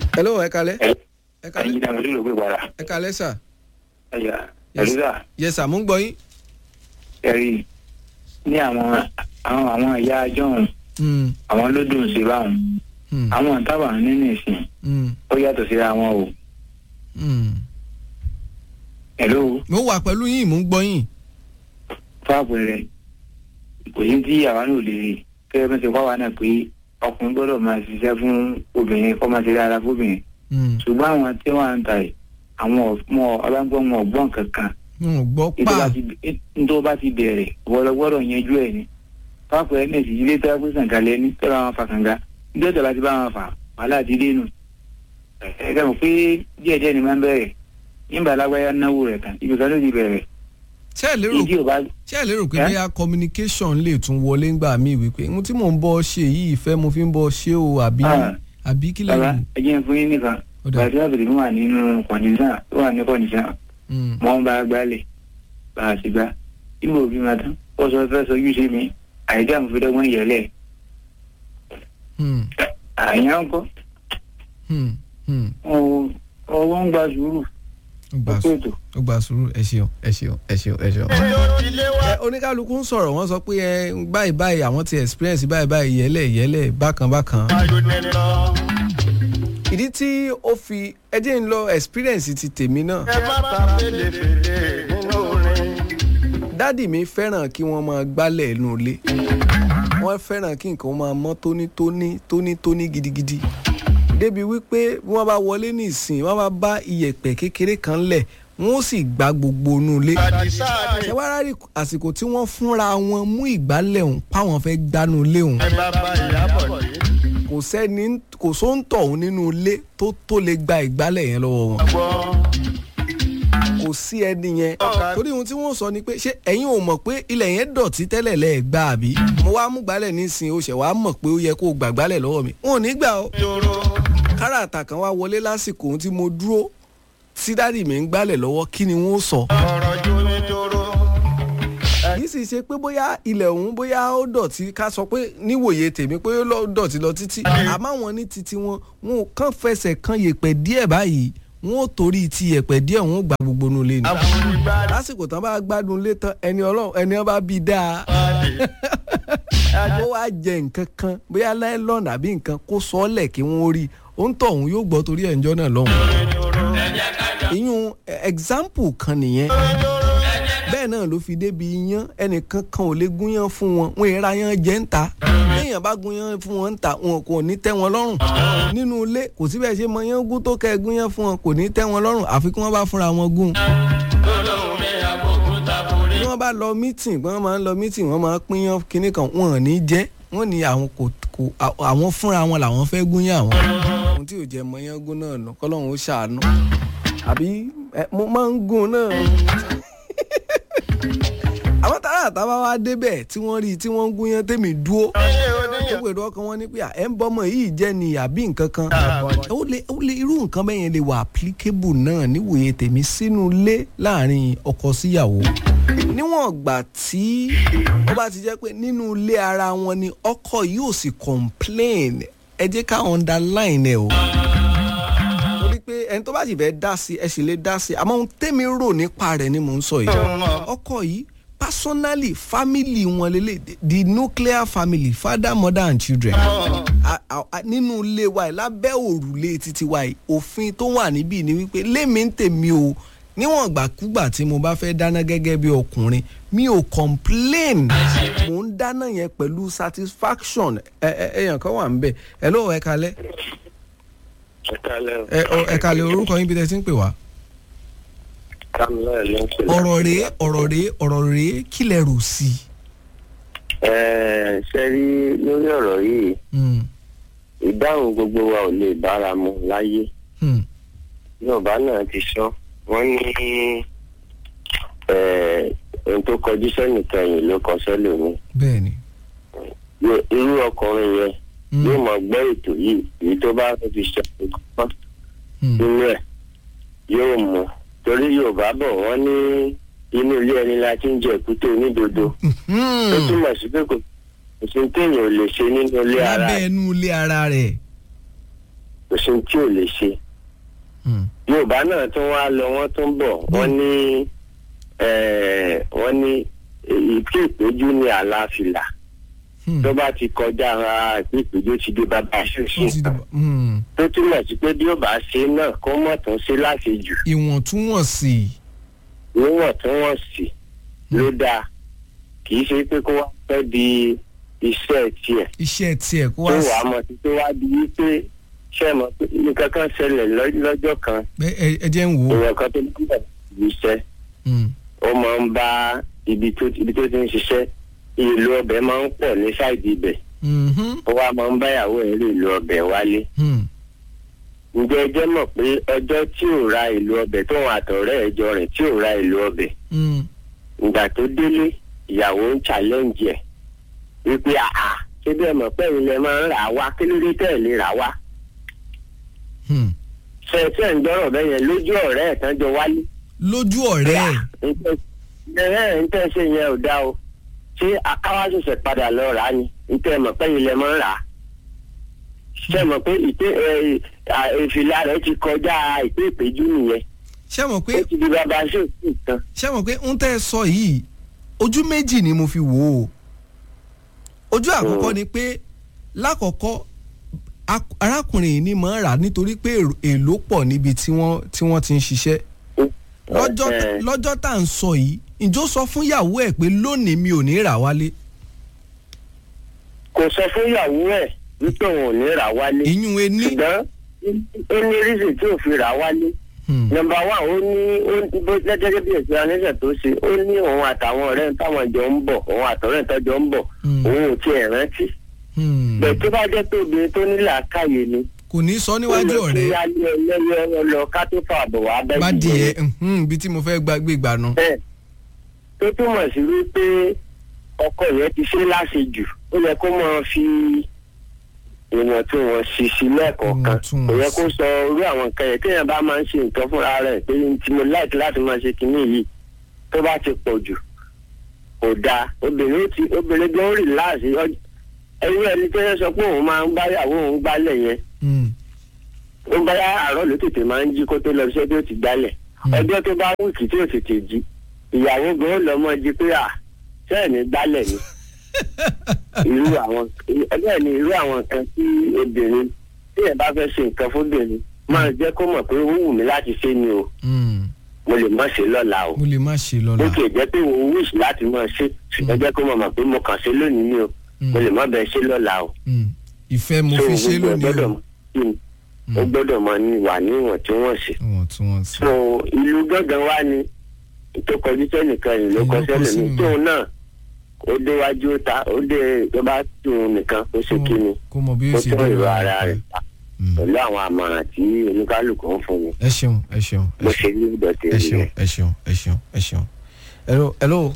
hello ẹ kalẹ́ ẹ kalẹ́ ẹyin náà ló gbé padà ẹ kalẹ́ sà ẹyà Yes. ẹlúdà yes sà mú ń gbọ́ yín. ẹrí ní àwọn àwọn àwọn ìyá ajọ́hún Hmm, àwọn ló dùn sí báwọn hmm, àwọn tábà nínú ìsìn hmm, ó yàtọ̀ síra wọn o hmm. ẹ̀ló mo wà pẹ̀lú yín mò ń gbọ́ yín. fáàpù rẹ kò sí tí àwa náà lè rí kẹ́rẹ́ bí wọ́n ti wá wa náà pé ọkùnrin gbọ́dọ̀ máa ṣiṣẹ́ fún obìnrin kọ́ máa ṣe dáadáa fóbìnrin Hmm, ṣùgbọ́n àwọn tí wọ́n ń ta ẹ̀ àwọn ọmọ ọlọ́gbọ́n wọn ọ̀gbọ́n kankan wọn ò gbọ́ pa nítorí bá ti bẹ̀rẹ̀ wọ́lọ́gbọ́dọ̀ yanjú ẹ̀ ni fáàpù rẹ náà sì ilé tó yẹ pé sàǹkálẹ̀ ní tọ́lá wọn fa kànga níjọ́ tọ́lá ti bá wọn fà wàhálà ti dé nù ẹ̀ẹ́dẹ̀ mọ̀ pé díẹ̀díẹ̀ ni máa ń bẹ̀rẹ̀ nígbà alágbáyà náwó rẹ̀ tán ibi kan ló ti bẹ̀rẹ̀ ṣé ẹ lérò ìdí ò bá ṣé ẹ lérò pé Ẹ́? bóyá communication lè tún wọlé ńgbà míì wípé ohun tí mò ń bọ́ ṣe yìí ìfẹ́ mo fi ń bọ́ ṣe o àbí Ah. àbí kí bàbá lẹ́yìn. ẹ jẹ́ fún yín nìkan Ó dà. bàtí àbẹ̀lẹ̀ mi wà nínú kọ̀ǹdíṣàn tó wà ní kọ̀ǹdíṣàn Hmm, mọ́ ń bá a gbálẹ̀ bá a sì gbá ìmọ̀ òbí máa tán ó sọ fẹ́ sọ yúṣe mi àìdá àmúfẹ́dọ́gbọ́n yẹlẹ̀ hmm, àyàn ń kọ́ hmm, hmm. ọwọ́ ń gba sùúrù ó gbà ó sùn pètò ó gbà sùúrù ẹ ṣeun ẹ ṣeun ẹ ṣeun ẹ ṣeun. ẹ oníkálukú ń sọ̀rọ̀ wọ́n sọ pé ẹ báyìí báyìí àwọn ti experience báyìí báyìí yẹlẹ̀ yẹlẹ̀ bákan bákan. ìdí tí ó fi ẹ jẹ́ ń lọ experience ti tèmi náà. dádì mi fẹ́ràn kí wọ́n máa gbálẹ̀ inú ilé wọ́n fẹ́ràn kí nǹkan máa mọ́ tónítóní tónítóní gidigidi débi wípé bí wọ́n bá wọlé ní ìsìn wọ́n bá bá iyẹ̀pẹ̀ kékeré kan lẹ̀ wọ́n ó sì gbá gbogbo inú ilé ṣé wàá rárí àsìkò tí wọ́n fúnra wọn mú ìgbálẹ̀ ọ̀hún páwọn fẹ́ gbánú ilé ọ̀hún kò sẹ́ni kò sóńtọ̀ ọ̀hún nínú ilé tó tó lè gba ìgbálẹ̀ yẹn lọ́wọ́ wọn kò sí ẹni yẹn torí ohun tí wọ́n sọ ni pé ṣé ẹ̀yin ò mọ̀ pé ilẹ̀ yẹn dọ̀tí tẹ́lẹ̀ lẹ́ẹ̀ gbà àbí mo wá mú gbálẹ̀ nísìnyí o ṣẹ̀ wá mọ̀ pé ó yẹ kó o gbà gbálẹ̀ lọ́wọ́ mi wọn ò ní gbà ó káràtà kan wá wọlé lásìkò ohun tí mo dúró tí dádì mi ń gbálẹ̀ lọ́wọ́ kí ni wọ́n sọ kì í sì ṣe pé bóyá ilẹ̀ ọ̀hún bóyá ó dọ̀tí ká sọ pé níwòye tèmi pé ó lọ- dọ̀tí lọ títí àmọ́ àwọn ní titi wọn wọn ò kàn fẹsẹ̀ kan yèpẹ̀ díẹ̀ báyìí wọn ò torí ti yèpẹ̀ díẹ̀ wọn ò gba gbogbo nu lé ni lásìkò tán bá gbádùn lé tán ẹni ọlọ́run ẹni wọn bá bí dáa ó wá jẹ nǹkan kan bóyá láìlọ́ọ̀nù àbí nǹkan kó sọ ọ́ lẹ̀ kí wọ́n rí òun tọ̀ òun yóò gbọ́ torí ẹ̀ńjọ́ náà lọ́hùn. ìyún example kan nìyẹn bẹ́ẹ̀ náà ló fi débi iyán ẹnìkan kan ò lè gúnyán fún wọn wọn ìra yán jẹ́ ń ta téèyàn bá gúnyán fún wọn ń ta wọn kò ní tẹ́ wọn lọ́rùn nínú ilé kò sí bẹ́ẹ̀ ṣe mọ yán gún tó kẹ́ ẹ gúnyán fún wọn kò ní tẹ́ wọn lọ́rùn àfi kí wọ́n bá fúnra wọn gún bí wọ́n bá lọ mítìn bí wọ́n máa ń lọ mítìn wọ́n máa ń pínyán kinní kan wọn ò ní jẹ́ wọ́n ní àwọn kò kò àwọn fúnra wọn làwọn fẹ́ gúnyán àwọn ohun tí ò jẹ́ mọyán gún náà nù kọ́lọ́hún ó ṣàánú àbí ẹ, mo máa ń gún náà àwọn tààrà àtàwọn wá débẹ̀ tí wọ́n rí i tí wọ́n ń gúnyán tèmi dúró ó pèrò ọkàn wọn ní pé à, ẹ ń bọ́mọ yìí jẹ́ ni àbí nǹkan kan ó lè ó lè irú nǹkan bẹ́ẹ̀ yẹn lè wà applicable náà níwòye tèmi sínú ilé láàrin ọkọ síyàwó níwọ̀n ìgbà tí ó bá ti jẹ́ pé nínú ilé ara wọn ni ọkọ yóò sì complain ẹ jẹ́ ká underline ẹ̀ o torí pé ẹni tó bá sì fẹ́ dá sí ẹ sì lè dá sí àmọ́ ohun tẹ́mi rò nípa rẹ̀ ni mò ń sọ yìí ọkọ yìí personally family wọn lélẹ̀ the nuclear family father mother and children A- a- a- nínú ilé wa yìí lábẹ́ òrùlé títí wa yìí òfin tó wà níbí ni wípé lémi ń tèmi o níwọ̀n ìgbàkúgbà tí mo bá fẹ́ dáná gẹ́gẹ́ bí ọkùnrin mi ò complain mò ń dáná yẹn pẹ̀lú satisfaction ẹ ẹ ẹyàn kan wà ń bẹ̀ ẹ lọ́wọ́ ẹ kalẹ́ Ẹ̀kálẹ̀ ẹ ọ- ẹ kalẹ̀ orúkọ yín bí tẹ́ ti ń pè wá. Samuel ló ń pè. ọ̀rọ̀ rèé ọ̀rọ̀ rèé ọ̀rọ̀ rèé kí lẹ rò sí i. Ẹ ṣe rí lórí ọ̀rọ̀ yìí Hmm, ìdáhùn gbogbo wa ò lè bára mu láyé hmm, Yorùbá náà ti sọ wọ́n ní ẹ, ohun tó kọjú sẹ́nìkan yìí ló kọ sẹ́lòmí bẹ́ẹ̀ ni. Yo- irú ọkùnrin yẹn Hmm, yóò mọ gbọ́ ètò yìí èyí tó bá fẹ́ fi ṣe àkókò hmm, nínú ẹ̀ yóò mú torí Yorùbá bọ̀ wọ́n ní inú ilé ẹni la ti ń jẹ èkúté onídodo ó hmm. túmọ̀ sí pé kò kò sí téèyàn ò lè ṣe nínú ilé ara lábẹ́ ẹ̀. ẹnu ilé ara rẹ̀. kò sí ohun tí ò lè ṣe Hmm. yorùbá náà tún wá lọ wọ́n tún bọ̀ wọ́n ní eh, wọ́n ní ìpí ìpéjú ní àlàáfíà Hmm. tó bá ti kọjá ara ìpí ìpéjú ti dé bàbá ó ti ṣoṣo dìbò. Hmm. tó túmọ̀ sí pé bí ó bá ṣe náà kó mọ̀ tún ṣe láti jù ìwọ̀ntúnwọ̀nsì. níwọ̀ntúnwọ̀nsì ló dáa kì í ṣe pé kó wá fẹ́ di iṣẹ́ tiẹ̀ iṣẹ́ tiẹ̀ kó tó wá wàá sí. mọ̀ sí tó wá di wípé ṣé ẹ mọ̀ pé nǹkan kan ṣẹlẹ̀ lọ́- lọ́jọ́ kan ẹ ẹ- ẹ jẹ́ ń wò ó. èèyàn kan tó ń bọ̀ iṣẹ́ Hmm. ó máa ń bá ibi tó ibi tó ti ń ṣiṣẹ́ ìlú ọbẹ̀ máa ń pọ̀ ní sáìdì ibẹ̀ Mhm. ó wá máa ń báyàwó ẹ̀ rí ìlú ọbẹ̀ wálé Hmm. ǹjẹ́ ẹ jẹ́ mọ̀ pé ọjọ́ tí ò ra ìlú ọbẹ̀ tóun àtọ̀rẹ́ ẹ̀ jọ rìn tí ò ra ìlú ọbẹ̀ Hmm. ìgbà tó délé ìyàwó ń challenge ẹ̀ wípé àà ṣé bẹ́ẹ̀ mọ̀ pé ilẹ̀ máa ń rà á wá kí ló dé tẹ̀ lè rà á wá Hmm. ṣẹ̀ṣẹ̀ ń gbọ́rọ̀ bẹ́ẹ̀ yẹn lójú ọ̀rẹ́ ẹ̀ tán jọ wálé lójú ọ̀rẹ́ ẹ̀. ẹ̀ ń tẹ́ ṣe yẹn ò dá o ṣé akáwá ṣẹ̀ṣẹ̀ padà lọ rà á ni ń tẹ́ mọ̀ pé ilẹ̀ máa ń rà á ṣe mọ̀ pé ìpè ẹ̀, à, ìfìlà rẹ̀ ti kọjá ìpè ìpéjú nìyẹn ṣé mọ̀ pé ó ti di bàbá ṣe òkú kan ṣé mọ̀ pé ń tẹ́ ẹ sọ yìí ojú méjì ni mo fi wò ó ojú àkọ́kọ́ ni pé lákọ̀ọ́kọ́ ak- arákùnrin yìí ni mọ̀ ń rà nítorí pé èrò- èlò pọ̀ níbi tí wọ́n tí wọ́n ti ń ṣiṣẹ́ lọ́jọ́ tá- Ẹ̀, lọ́jọ́ tá à ń sọ yìí ǹjọ́ sọ fún ìyàwó ẹ̀ pé lónìí mi ò ní rà wálé kò sọ fún ìyàwó ẹ̀ wípé òun ò ní rà á wálé ìyún ení ṣùgbọ́n ó ní rísì tí ò fi rà á wálé Hmm. nọ́mbà wà ó ní ó ní bó gẹ́gẹ́ bí èsì anísẹ̀ tó ṣe ó ní òun àtàwọn ọ̀rẹ́ táwọn jọ ń bọ̀ òun àtọ̀rẹ́ tó jọ ń bọ̀ Hmm. òun ò tiẹ̀ rántí Hmm. bẹ́ẹ̀ tó bá jẹ́ pé obìnrin tó ní làákàyè ni kò ní sọ níwájú ó lọ sí ọ̀rẹ́ alẹ́ ẹlẹ́yẹ lọ ká tó fà bọ̀ wá bẹ́ẹ̀ bá di ẹ ibi tí mo fẹ́ gbàgbé ìgbà náà. bẹ́ẹ̀ tó túmọ̀ sí wípé ọkọ yẹn ti ṣe láṣejù ó yẹ kó máa fi ìwọ̀ntúnwọ̀nsì sí lẹ́ẹ̀kọ̀ọ̀kan kò yẹ kó sọ irú àwọn nǹkan yẹn téèyàn bá máa ń ṣe nǹkan fúnra rẹ̀ pé tí mo láìkí láti máa ṣe kinní yìí tó bá ti pọ̀ jù kò dáa obìnrin ó ti obìnrin gan rì láàṣì ẹ̀yìn ẹni tó yẹ sọ pé òun máa ń báyàwó òun gbálẹ̀ yẹn Hmm. ó bá àárọ̀ ló tètè máa ń jí kó tó lọ iṣẹ́ tó ti gbálẹ̀ Hmm. ọjọ́ tó bá wíìkì tí ò tètè jí ìyàwó gan ó lọ mọ́ jí pé à sẹ́ẹ̀ ní gbálẹ̀ ni irú àwọn ẹgbẹ́ ni irú àwọn nǹkan tí obìnrin tí ẹ̀ bá fẹ́ ṣe nǹkan fóbìnrin máa jẹ́ kó mọ̀ pé ó wù mí láti ṣe ni o Hmm. mo lè má ṣe lọ́la o mo lè má ṣe bó lọ́la. tiẹ̀ jẹ́ pé òun wíṣ láti máa ṣe ṣùgbọ́n jẹ́ kó mọ̀ mọ̀ pé mo kàn ṣe lónìí ni o Hmm. mo lè má bẹ́ẹ̀ ṣe lọ́la o Hmm. ìfẹ́ mo So, fi ṣe gbogbo ẹ̀ lónìí gbọ́dọ̀ o. mọ̀- Hmm. ó gbọ́dọ̀ máa ní wà níwọ̀n tí wọ́n ṣe ìwọ̀ntúnwọ̀nsì. so ìlú gángan wá ní tó kọjú sẹ́nìkan yìí ló Èyí kọ ló kọ sẹ́lẹ̀ sí mi mi. tóun náà ó déwájú ó ta ó dé tó bá tóun nìkan ó ṣe kí ni kó mọ bí ó ó ṣe tún dé ìró wa. ara rẹ̀ pa Hmm. pẹ̀lú àwọn àmọ̀ràn tí oníkálukú ń fún mi ẹ ṣeun ẹ ṣeun ẹ bó ṣeun. ṣe ní ìdọ̀tí ẹ ṣeun rẹ̀. ẹ ṣeun ẹ ṣeun ẹ ṣeun. hello hello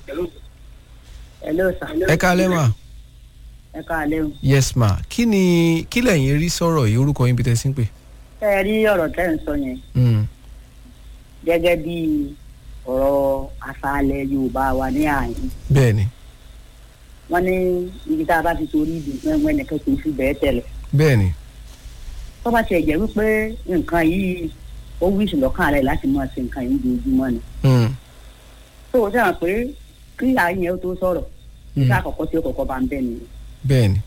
Hello sir. ẹ káalẹ́ mà. ẹ káalẹ́ o. yes ma kí ni kí lẹ̀yin rí sọ̀rọ̀ yìí orúkọ yín bí tẹ́ sí ń pè. ẹ ẹ rí ọ̀rọ̀ tẹ́ ń sọ yẹn Hmm. gẹ́gẹ́ bí ọ̀rọ̀ àṣàlẹ̀ Yorùbá wa ní àyín. bẹ́ẹ̀ ni wọ́n ní ibi tá a bá ti torí ìdùn fún ẹ̀wọ̀n ẹnìkan kì í fi bẹ́ẹ̀ tẹ̀lẹ̀. bẹ́ẹ̀ ni tó bá tiẹ̀ jẹ́ wípé nǹkan yìí ó wíṣì lọ́kàn rẹ̀ láti máa ṣe nǹkan yìí lójoojúmọ́ ni. Hmm. tó o sẹ́wọ̀n pé kí àyìn yẹn ó tó sọ̀rọ̀ Hmm. nígbà àkọ́kọ́ tí ó kọ́kọ́ bá ń bẹ̀ nìyẹn. bẹ́ẹ̀ ni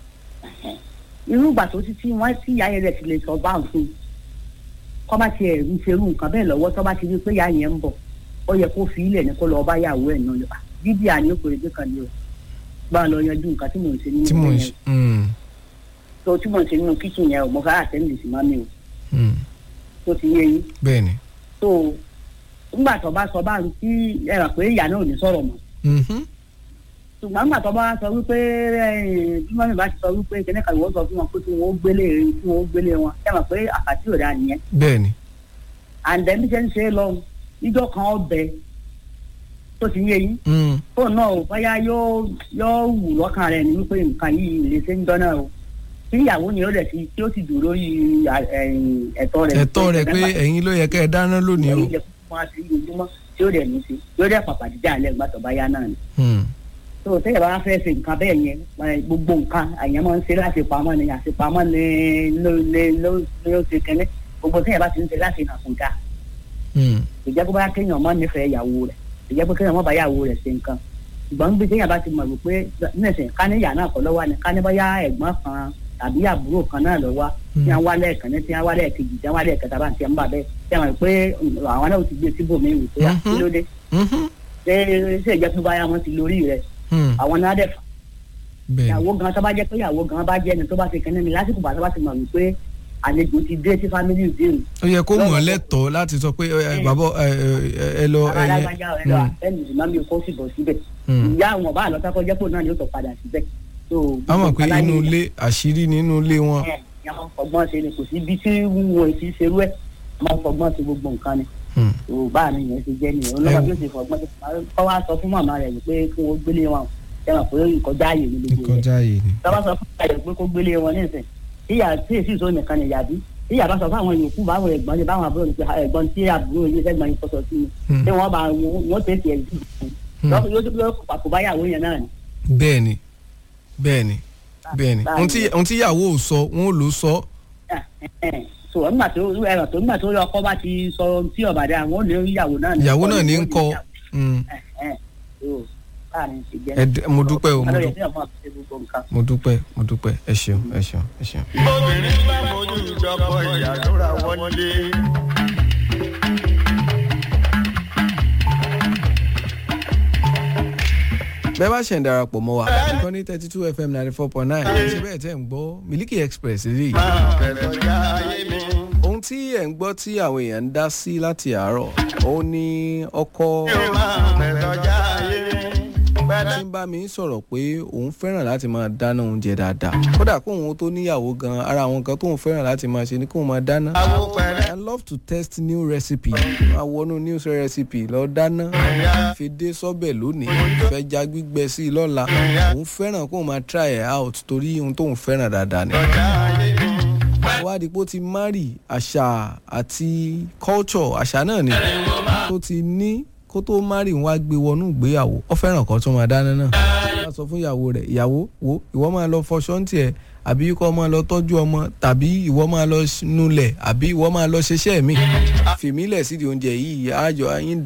irú ìgbà tó ti tí wọ́n tí ìyá yẹn rẹ̀ ti lè sọ bá ń fún un kọ́ bá tiẹ̀ ń ṣerú nǹkan bẹ́ẹ̀ lọ́wọ́ tó bá ti rí pé ìyá yẹn ń bọ̀ ó yẹ kó fi ilẹ̀ ní kó lọ́ọ́ bá yàwó ẹ̀ náà lọ bíbí àní ó pèrè pé kan ní o bá a lọ yanjú nǹkan tí mò ń ṣe nínú tí mò ń ilé ṣe. yẹn Hmm. tó tí mò ń ṣe nínú kíchìn yẹn ò mọ ká àtẹ́ǹdì sí mami o Hmm. tó ti yé yín bẹ́ẹ̀ ni. tó nígbà tó bá sọ bá ń tí ẹ rà pé ìyá náà ò ní sọ̀rọ̀ mọ́ Mhm. ṣùgbọ́n nígbà tó bá sọ wípé ẹ, bí mọ́mí bá ti sọ wípé kẹ́nẹ́ kan ìwọ́n sọ fún wọn pé kí wọ́n ó gbélé kí wọ́n ó gbélé wọn ẹ mọ̀ pé àkàtì ò dáa nìyẹn bẹ́ẹ̀ ni. àǹdẹ̀ bí ṣe ń ṣe é lọ níjọ́ kan ọbẹ̀ tó ti yé yín Hmm. fóònù náà ò bóyá yóò yóò wù lọ́kàn rẹ̀ ní wípé nǹkan yìí lè ṣe ń dọ́nà o tí ìyàwó ni ó rẹ̀ sí tí ó sì dúró lórí à- ẹ̀yìn ẹ̀tọ́ rẹ̀ ẹ̀tọ́ rẹ̀ pé ẹ̀yin ló yẹ kẹ́ ẹ dáná lónìí o. ẹ̀yìn ilẹ̀ fún wa sí ojúmọ́ tí ó rẹ̀ ní sí yóò rẹ̀ pàpàdé dá alẹ́ gbàtọ̀ bá yá náà ni Hmm. tó tẹ́yẹ̀ bá fẹ́ ṣe nǹkan bẹ́ẹ̀ yẹn ẹ, gbogbo nǹkan àyàn máa ń ṣe láti pamọ́ ni àṣepamọ́ ni ló ló ló ló ṣe kẹ́lẹ́ gbogbo tẹ́yẹ̀ bá ti ń ṣe láti nà kó dáa Hmm. ìjẹ́ pé bá kéèyàn mọ́ nífẹ̀ẹ́ ìyàwó rẹ̀ ìjẹ́ pé kéèyàn mọ́ bá ìyàwó rẹ̀ ṣe nǹkan ṣùgbọ́n bí kéèyàn bá ti mọ̀ wípé nísìn ká ní ìyá náà kọ́ lọ́wọ́ ni ká ní bóyá ẹ̀gbọ́n kan tàbí àbúrò kan náà lọ́wọ́ tí wọ́n wá lẹ́ẹ̀kan ní tí wọ́n wá lẹ́ẹ̀kejì tí wọ́n wá lẹ́ẹ̀kẹta bá ń tiẹ̀ ń bà bẹ́ẹ̀ tí wọ́n mọ̀ pé àwọn náà ti gbé síbòmí wò pé Mhm. kí ló dé Mhm. ṣé ṣé ìjẹ́ pé báyà wọ́n ti lórí rẹ̀ Hmm. àwọn náà dẹ̀ fà bẹ́ẹ̀ ni. ìyàwó gan tó bá jẹ́ pé ìyàwó gan bá jẹ́ ẹni tó bá ti kẹ́ni ni lásìkò bá tó bá ti mọ̀ wípé àlejò ti dé sí fámílì ìdíhùn ó yẹ kó mọ̀ ọ́ lẹ́tọ̀ọ́ láti sọ pé ẹ, ẹ, bàbá ẹ, ẹ, ẹ lọ ẹ yẹ. alágbájá ẹ lọ àfẹnù ìmáàmì kó sì bọ̀ síbẹ̀ Hmm. ìyá àwọn ọba àlọ́tà kọjá pò náà ni ó tọ̀ padà síbẹ̀. So, a mọ̀ pé gbogbo nǹkan inú láyé ilé àṣírí nínú ilé wọn. ẹ̀ ẹ̀ máa ń fọgbọ́n ṣe ni kò sí ibi tí wọn ti ṣerú ẹ̀ máa ń fọgbọ́n ṣe gbogbo nǹkan ni Hmm. yorùbá mi yẹn ti jẹ́ nìyẹn olóògbé bí ó ṣe fọgbọ́n ṣe kọ́ wá sọ fún màmá rẹ̀ pé kí wọ́n gbélé wọn ṣe mọ̀ pé ìkọjá ààyè ni gbogbo rẹ̀ ìkọjá yìí ni. tọ́ bá sọ fún ìyá rẹ̀ pé kó gbélé wọn nísìn ìyá tí èsì ìṣó nìkan ni ìyá bí ìyá bá sọ fún àwọn yòókù báwọn ẹ̀gbọ́n ni báwọn àbúrò ni pé ẹ̀gbọ́n tí àbúrò yìí sẹ́gbọ́n yìí kọ́sọ̀ sí Hmm. ni tí wọ́n bá wọ́n tẹ̀sí ẹ̀ Hmm. yóò yóò pàkó báyàwó yẹn náà ni. bẹ́ẹ̀ ni bẹ́ẹ̀ ni bẹ́ẹ̀ ni Báyìí. ohun tí ohun tí ìyàwó ò sọ wọn ò lò sọ. so nígbà tó ẹ̀rọ tó nígbà tó ọkọ bá ti sọ ohun tí ọ̀bàdà àwọn ò lè ìyàwó náà ní. ìyàwó náà ní ń kọ. Hmm. Ẹ dẹ- mo dúpẹ́ o, mo dúpẹ́. mo dúpẹ́ mo dúpẹ́ ẹ ṣeun ẹ ṣeun ẹ ṣeun. obìnrin bá mojú ìjọpọ̀ ìyàdúrà wọlé. bẹ́ẹ̀ bá ṣe ń darapọ̀ mọ́ wa nǹkan ní thirty two fm ninety four point nine ṣe bẹ́ẹ̀ tẹ́ ń gbọ́ Miliki Express rí i. máa fẹ̀rẹ̀ já ayé mi. ohun tí ẹ̀ ń gbọ́ tí àwọn èèyàn ń dá sí láti àárọ̀ òun ni ọkọ máa fẹ̀rẹ̀ já ayé mi. tí ń bá mi sọ̀rọ̀ pé òun fẹ́ràn láti máa dáná oúnjẹ dáadáa kódà kóun tó níyàwó gan ara àwọn nǹkan tóun fẹ́ràn láti máa ṣe ni kóun máa dáná. àwo pẹ̀rẹ̀ I love to test new recipe máa wọnú new recipe lọ dáná fi dé sọ́bẹ̀ lónìí fẹ́ já gbígbẹ sí i lọ́la òun fẹ́ràn kóun máa try it out torí ohun tóun fẹ́ràn dáadáa ni. já ayé mi. wá di pé ó ti marry àṣà àti culture àṣà náà ni tó ti ní kó tó marry wá gbé wọnú ìgbéyàwó ó fẹ́ràn kan tó máa dáná náà wọ́n sọ fún ìyàwó rẹ̀ ìyàwó wo ìwọ máa lọ fọṣọ ń tiẹ̀ àbí kó máa lọ tọ́jú ọmọ tàbí ìwọ máa lọ nulẹ̀ àbí ìwọ máa lọ ṣiṣẹ́ mi fìmílẹ̀ sídìí oúnjẹ yìí àjọ ayín